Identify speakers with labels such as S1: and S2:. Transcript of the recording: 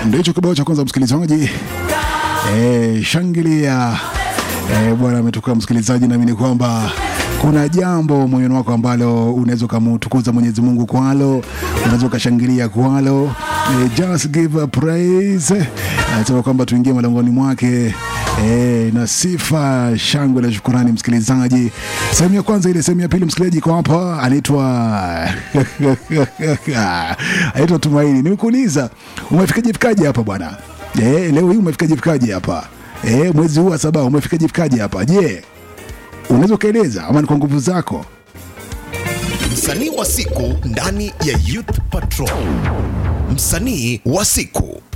S1: Ndio hicho kibao cha kwanza msikilizaji. Eh, shangilia. Eh, bwana ametoka msikilizaji, naamini kwamba kuna jambo moyoni wako ambalo unaweza ukamtukuza Mwenyezi Mungu kwalo, unaweza ukashangilia kwalo. Eh, just give a praise. Anasema kwamba tuingie malangoni mwake eh, na sifa, shangwe na shukurani. Msikilizaji, sehemu ya kwanza ile, sehemu ya pili, msikilizaji iko hapa, anaitwa anaitwa Tumaini. Nimekuuliza umefikaje fikaje hapa bwana? Eh, leo hii umefikaje fikaje hapa? Eh, mwezi huu wa saba umefikaje fikaje hapa? Je, unaweza ukaeleza ama ni kwa nguvu zako?
S2: Msanii wa siku ndani ya Youth Patrol. Msanii wa siku.